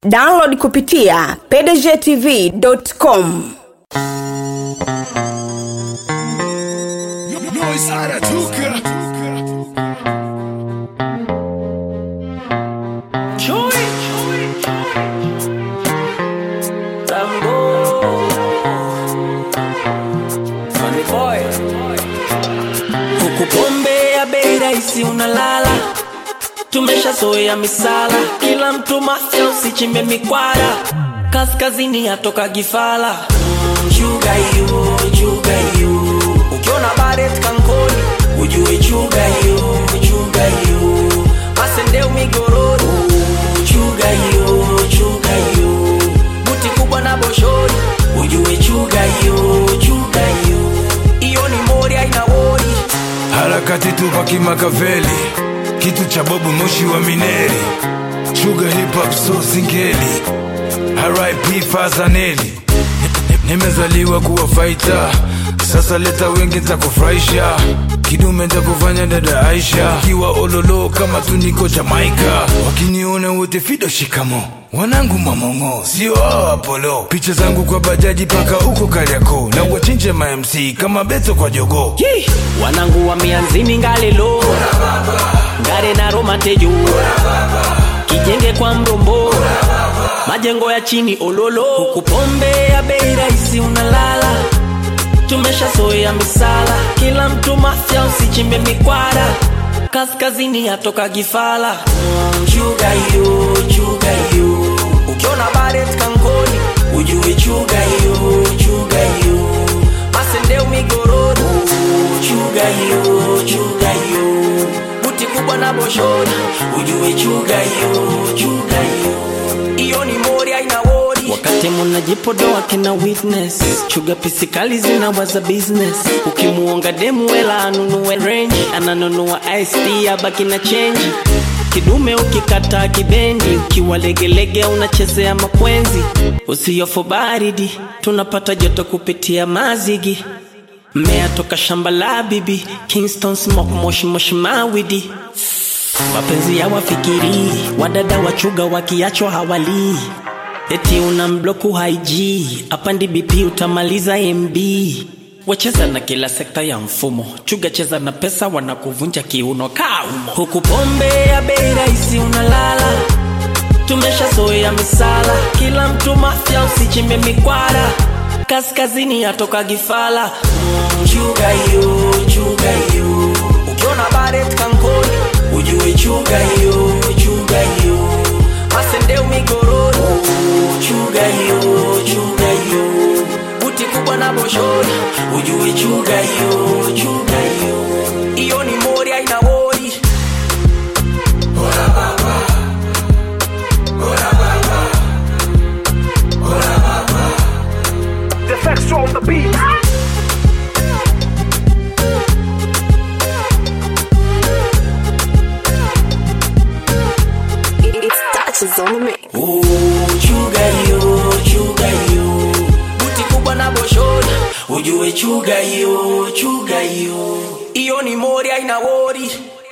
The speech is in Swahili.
download kupitia pdgtv.com Noise anatoka huku pombe ya bei rahisi unalala tumeshazoea misala kila mtu mafya usichimbe mikwara kaskazini yatoka gifala Mm, chuga hiyo chuga hiyo ukiona baret kankoni ujue chuga hiyo chuga hiyo masendeu migorori Mm, chuga hiyo chuga hiyo buti kubwa na boshori ujue chuga hiyo chuga hiyo iyo ni mori aina wori harakati tupa kimakaveli kitu cha bobu moshi wa mineri shuga hip hop so singeli rip fazaneli nimezaliwa kuwa faita sasa leta wengi ntakufurahisha kidume ntakufanya dada aisha kiwa ololo kama tuniko jamaika wakiniona wote fido shikamo wanangu mamongo sio hao apolo picha zangu kwa bajaji paka uko kariako na wachinje mamc kama beto kwa jogo Yee! wanangu wa mianzini ngalelo ngare na romatejo kijenge kwa mrombo majengo ya chini ololo huku pombe ya bei rahisi unalala tumeshazoea misala kila mtu mafya usichimbe mikwara kaskazini yatoka gifala Mm, chuga hiyo chuga hiyo ukiona baret kankoni ujue chuga hiyo chuga hiyo masendeu migorori chuga hiyo chuga hiyo buti kubwa na boshori ujue chuga hiyo chuga hiyo iyo ni mori aina wori wakati munajipodoa kina witness chuga pisikali zinawaza business ukimuonga demu wela anunue range ananunua ist abaki na chenji kidume ukikata kibendi ukiwa legelege unachezea makwenzi usiyofu baridi tunapata joto kupitia mazigi mmea toka shamba la bibi kingston smoke moshi moshi mawidi mapenzi ya wafikiri wadada wachuga wakiachwa hawalii eti una mbloku haiji apandi bp utamaliza mb wacheza na kila sekta ya mfumo chuga cheza na pesa wanakuvunja kiuno kaumo huku pombe ya bei rahisi unalala tumeshazoea misala kila mtu mafya usichimbe mikwara kaskazini yatoka gifala Mm, chuga hiyo chuga hiyo ukiona baret kankoni ujue chuga hiyo chuga hiyo masendeu migorori chuga hiyo chuga hiyo buti kubwa na boshori ujue chuga hiyo chuga hiyo iyo ni mori aina wori The facts on the beat. It's touches on the mix. Oh, chuga hiyo chuga hiyo buti kubwa na boshori ujue chuga hiyo chuga hiyo iyo ni mori aina wori